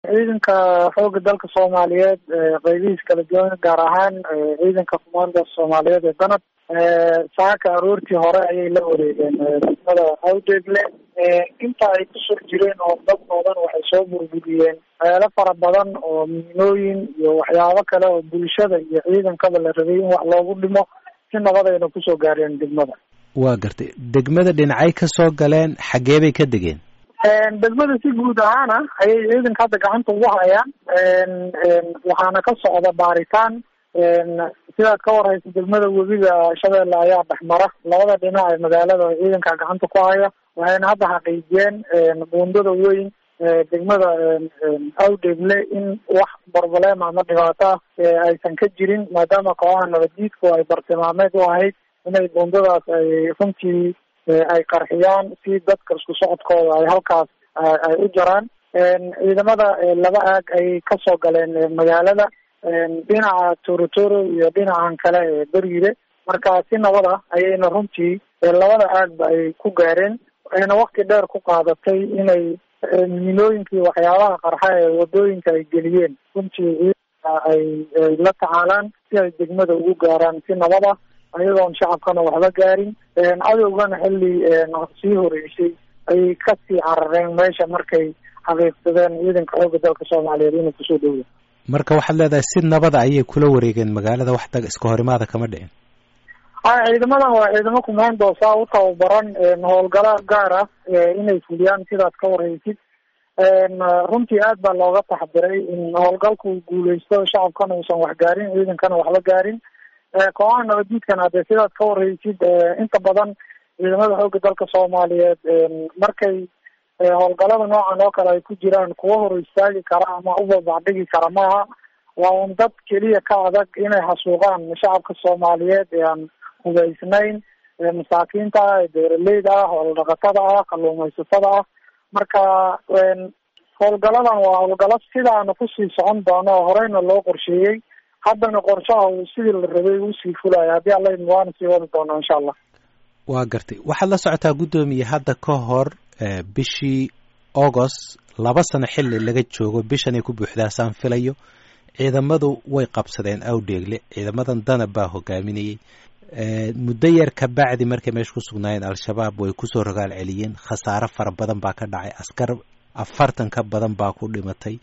ciidanka xooga dalka soomaaliyeed qeybihiis kala duwan gaar ahaan ciidanka kumaanda soomaaliyeed ee danab saaka aroortii hore ayay la wareegeen degmada awdeegle inta ay kusoo jireen oo dadkoodan waxay soo burburiyeen meelo fara badan oo miinooyin iyo waxyaabo kale oo bulshada iyo ciidankaba la rabay in wax loogu dhimo si nabadayna kusoo gaareen degmada waa gartay degmada dhinacay ka soo galeen xaggee bay ka degeen degmada si guud ahaana ayay ciidanka hadda gacanta ugu hayaan waxaana ka socda baaritaan sidaad ka warhaysa degmada webiga shabeelle ayaa dhexmara labada dhinac ee magaalada ciidanka gacanta ku haya waxayna hadda xaqiijiyeen buundada weyn degmada awdegle in wax barbalema ama dhibaato ah aysan ka jirin maadaama kooxaha nabaddiidku ay bartilmaameed u ahayd inay buundadaas ay runtii ay qarxiyaan si dadka isku socodkooda ay halkaas ay u jaraan ciidamada laba aag ayay kasoo galeen magaalada dhinaca torotoro iyo dhinacan kale ee beriire marka si nabad ah ayayna runtii labada aagba ay ku gaareen ayna wakti dheer ku qaadatay inay miinooyinkii waxyaabaha qarxa ee wadooyinka ay geliyeen runtii ay ay la tacaalaan si ay degmada ugu gaaraan si nabad ah ayagoon shacabkana waxba gaarin cadowgana xilli sii horeysay ayay kasii carareen meesha markay xaqiiqsadeen ciidanka xooga dalka soomaaliyeed inuu kusoo dhowya marka waxaad leedahay si nabada ayay kula wareegeen magaalada wax dag iska horimaada kama dhicin a ciidamadan waa ciidamo kumaandoosa u tababaran howlgalo gaar ah inay fuliyaan sidaad ka warhaysid runtii aad baa looga taxdiray in howlgalku guuleysto shacabkana uusan wax gaarin ciidankana waxba gaarin kooxaha nabadiidkana hadee sidaad ka warhaysid inta badan ciidamada xooga dalka soomaaliyeed markay howlgalada noocan oo kale ay ku jiraan kuwa hor istaagi kara ama u babacdhigi kara maaha waa un dad keliya ka adag inay xasuuqaan shacabka soomaaliyeed ee aan hubaysnayn masaakiinta ah ee beeraleyda ah hooldhaqatada ah kalluumaysatada ah marka howlgaladan waa howlgalo sidaana kusii socon doono oo horeyna loo qorsheeyey haddana qorshaha uu sidii la rabay usii fulaya haddii alla idmo waana sii wadi doonaa insha allah waa gartay waxaad la socotaa guddoomiye hadda ka hor bishii agost laba sano xilli laga joogo bishan ay ku buuxdaasaan filayo ciidamadu way qabsadeen awdheegle ciidamadan danab baa hogaaminayey muddo yar ka bacdi markay meesha ku sugnaayeen al-shabaab way kusoo rogaal celiyeen khasaare fara badan baa ka dhacay askar afartan ka badan baa ku dhimatay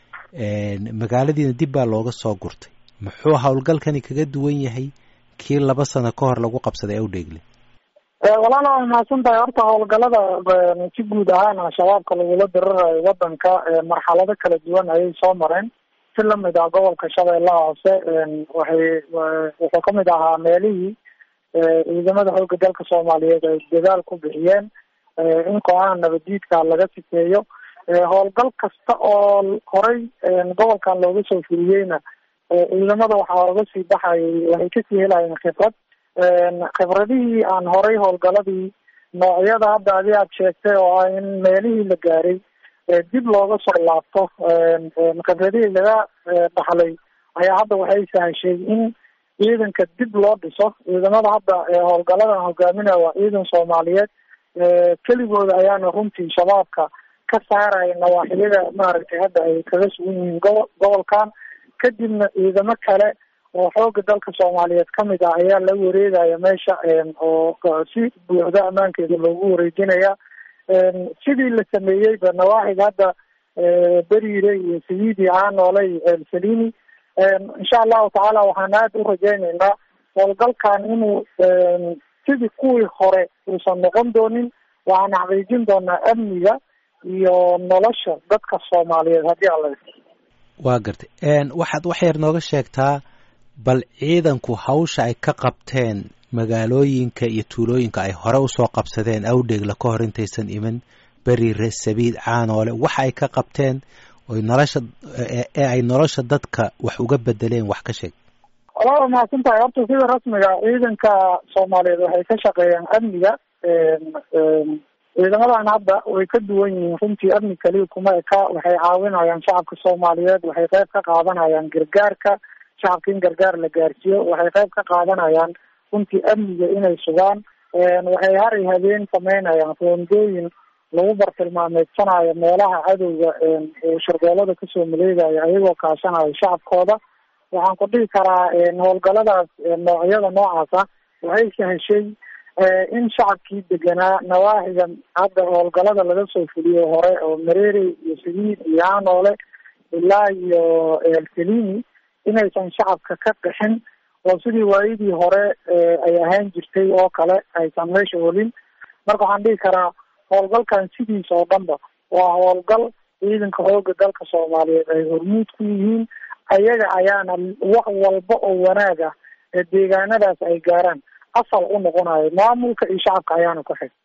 magaaladiina dib baa looga soo gurtay muxuu howlgalkani kaga duwan yahay kii laba sano ka hor lagu qabsaday awdheegle walaala waa mahadsan tahay horta howlgalada si guud ahaan al-shabaabka lagula dirirayo wadanka marxalado kala duwan ayay soo mareen si lamid ah gobolka shabeellaha hoose waxay wuxuu kamid ahaa meelihii ciidamada xooga dalka soomaaliyeed ay dadaal ku bixiyeen in kooxaha nabadiidka laga sifeeyo howlgal kasta oo horey gobolkan looga soo fuliyeyna ciidamada waxaa oga sii baxayay waxay kasii helayeen khibrad khibradihii aan horay howlgaladii noocyada hadda adi aad sheegtay oo ah in meelihii la gaaray dib looga soo laabto khibradihii laga dhaxlay ayaa hadda waxay sahashay in ciidanka dib loo dhiso ciidamada hadda howlgaladan hogaaminaya waa ciidan soomaaliyeed keligooda ayaana runtii shabaabka ka saaraya nawaaxiyada maaragtay hadda ay kaga sugan yihiin gobo gobolkan kadibna ciidamo kale oo xooga dalka soomaaliyeed kamid ah ayaa la wareegaya meesha oo si buuxda ammaankeeda loogu wareejinaya sidii la sameeyeyba nawaaxiga hadda beriire iyo sayidi caanoole iyo ceelsalini insha allahu tacaala waxaan aada u rajaynaynaa howlgalkan inuu sidii kuwii hore uusan noqon doonin waxaan xaqiijin doonaa amniga iyo nolosha dadka soomaaliyeed haddii alla waa gartay waxaad wax yar nooga sheegtaa bal ciidanku hawsha ay ka qabteen magaalooyinka iyo tuulooyinka ay hore usoo qabsadeen awdheegla ka hor intaysan iman beriire sabiid caanoole waxa ay ka qabteen oy nolosha ee ay nolosha dadka wax uga bedeleen wax ka sheeg walaa mahadsan tahay horta sida rasmiga ciidanka soomaaliyeed waxay ka shaqeeyaan amniga ciidamadan hadda way ka duwan yihiin runtii amni kaliya kuma eka waxay caawinayaan shacabka soomaaliyeed waxay qayb ka qaadanayaan gargaarka shacabka in gargaar la gaarsiiyo waxay qayb ka qaadanayaan runtii amniga inay sugaan waxay hari habeen sameynayaan roondooyin lagu bartilmaameedsanayo meelaha cadowga sharbeelada kasoo maleegaya ayagoo kaashanayo shacabkooda waxaan ku dhihi karaa howlgaladaas noocyada noocaas ah waxay saheshay in shacabkii deganaa nawaaxiga hadda howlgalada laga soo fuliyo hore oo mareere iyo sadiid iyo hanoole ilaa iyo selini inaysan shacabka ka qixin oo sidii waayadii hore ay ahaan jirtay oo kale aysan meesha olin marka waxaan dhihi karaa howlgalkan sidiisa oo dhanba waa howlgal ciidanka xooga dalka soomaaliyeed ay hormuud ku yihiin ayaga ayaana wax walba oo wanaag ah ee deegaanadaas ay gaaraan asal u noqonayo maamulka iyo shacabka ayaana ku xig